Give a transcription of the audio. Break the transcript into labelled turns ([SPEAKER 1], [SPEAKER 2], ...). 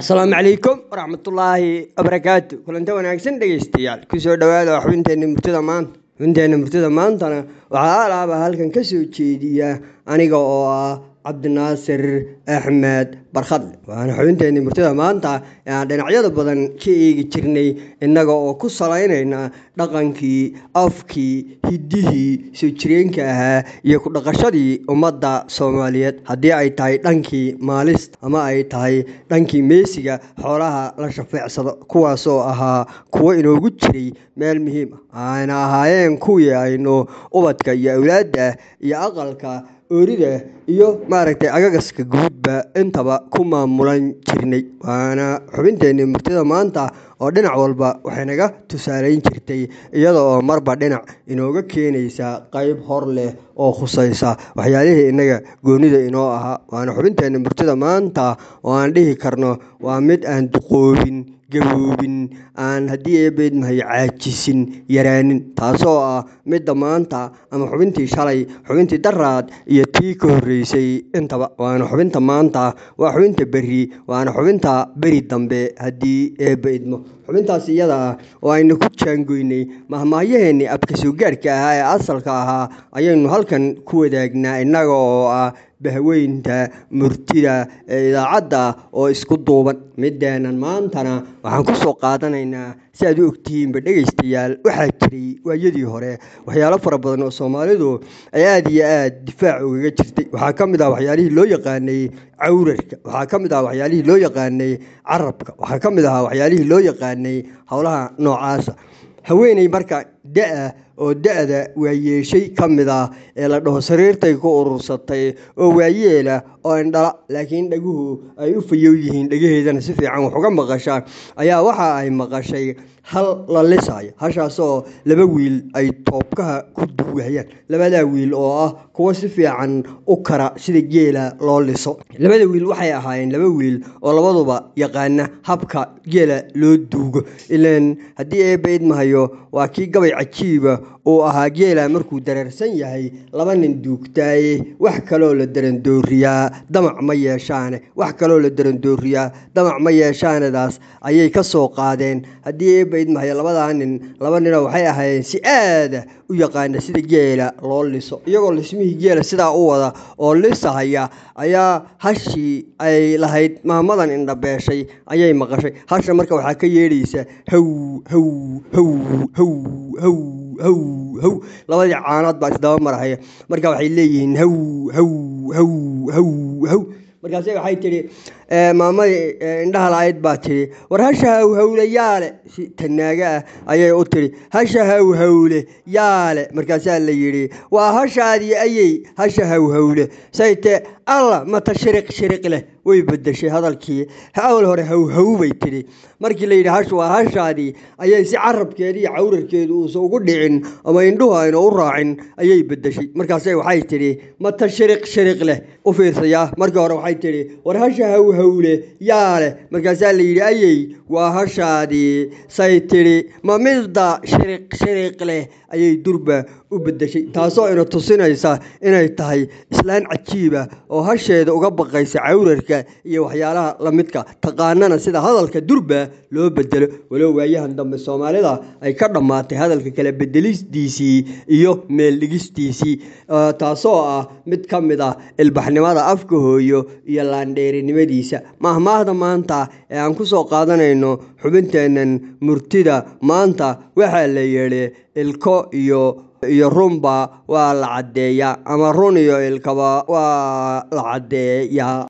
[SPEAKER 1] asalaamu calaykum waraxmatullaahi wabarakaatu kulanta wanaagsan dhegaystayaal kusoo dhowaada xubinteenna murtida maanta xubinteenna murtida maantana waxaa alaaba halkan ka soo jeediya aniga oo ah cabdinaasir axmed barkhadle waana xubinteenni murtida maanta ee aan dhinacyada badan ka eegi jirnay innaga oo ku salaynayna dhaqankii afkii hiddihii soo jireenka ahaa iyo ku dhaqashadii ummadda soomaaliyeed haddii ay tahay dhankii maalista ama ay tahay dhankii meesiga xoolaha la shafeecsado kuwaasoo ahaa kuwo inoogu jiray meel muhiim ah ayna ahaayeen kuwii aynu ubadka iyo awlaadda iyo aqalka oorida iyo maaragtay agagaska guudba intaba ku maamulan jirnay waana xubinteenni murtida maanta oo dhinac walba waxay naga tusaalayn jirtay iyada oo marba dhinac inooga keenaysa qayb hor leh oo khusaysa waxyaalihii innaga goonida inoo ahaa waana xubinteenni murtida maanta oo aan dhihi karno waa mid aan duqoobin gaboobin aan haddii eebeedmahay caajisin yaraanin taasoo ah midda maanta ama xubintii shalay xubintii daraad iyo tii ka horreysay intaba waana xubinta maanta waa xubinta berri waana xubinta beri dambe haddii eebba idmo xubintaas iyada ah oo aynu ku jaangoynay mahmaahyaheenni abka soo gaarhka ahaa ee asalka ahaa ayaynu halkan ku wadaagnaa innaga oo ah bahweynta murtida ee idaacadda oo isku duuban middeenan maantana waxaan ku soo qaadanaynaa si aad u ogtihiinba dhegaystayaal waxaa jiray waayadii hore waxyaalo fara badan oo soomaalidu ay aada iyo aada difaac ugaga jirtay waxaa ka mid ah waxyaalihii loo yaqaanay cawrarka waxaa ka mid ah waxyaalihii loo yaqaanay carabka waxaa ka mid ahaa waxyaalihii loo yaqaanay howlaha noocaasa haweeney marka da-a oo da-da waayeeshay ka mid ah ee la dhaho sariirtay ku urursatay oo waayeela oo indhala laakiin dhaguhu ay u fayow yihiin dhagaheedana si fiican wax uga maqashaa ayaa waxa ay maqashay hal la lisaayo hashaasoo laba wiil ay toobkaha ku duwahayaan labadaa wiil oo ah kuwo si fiican u kara sida geela loo liso labada wiil waxay ahaayeen laba wiil oo labaduba yaqaana habka geela loo duugo ilaan haddii eebba idmahayo waa kii gabay cajiiba uu ahaa geela markuu dareersan yahay laba nin duugtaaye wax kaloo la darandooriyaa damac ma yeeshaane wax kaloo la darandooriyaa damac ma yeeshaanadaas ayay ka soo qaadeen haddii eebba idmahayo labadaa nin laba ninoo waxay ahaayeen si aada u yaqaana sida geela loo liso iyagoo lismihii geela sidaa u wada oo lisahaya ayaa hashii ay lahayd maamadan indhabeeshay ayay maqashay hasha marka waxaa ka yeedhaysa haw haw haw haw haw haw haw labadii caanood baa isdaba marahaya marka waxay leeyihiin haw haw haw haw haw markaase waxay tidhi maamadii indhaha la-ayd baa tidhi war hasha hawhawle yaale si tanaaga ah ayay u tidhi hasha hawhawle yaale markaasaa la yidhi waa hashaadii ayey hasha hawhawle sayte alla mata shiriq shiriq leh way bedeshay hadalkii awal hore hawhaw bay tidhi markii la yidhi hash waa hashaadii ayay si carabkeeda iyo cawrarkeedu uusan ugu dhicin ama indhuhu ayna u raacin ayay bedeshay markaase waxay tidhi mata shiriq shiriq leh u fiirsayaa markii hore waxay tidhi war hasha hawhawle yaa leh markaasaa la yidhi ayey waa hashaadii say tidhi ma midda shiriq shiriq leh ayay durba u bedeshay taasoo ina tusinaysa inay tahay islaan cajiiba oo hasheeda uga baqaysa cawrarka iyo waxyaalaha lamidka taqaanana sida hadalka durba loo bedelo walow waayahan dambe soomaalida ay ka dhammaatay hadalka kala bedelistiisii iyo meeldhigistiisii taasoo ah mid ka mid ah ilbaxnimada afka hooyo iyo laandheerinimadiisa mahmaahda maanta ee aan ku soo qaadanayno xubinteennan murtida maanta waxaa la yeedhi ilko iyo iyo runba waa la caddeeyaa ama run iyo ilkaba waa la caddeeyaa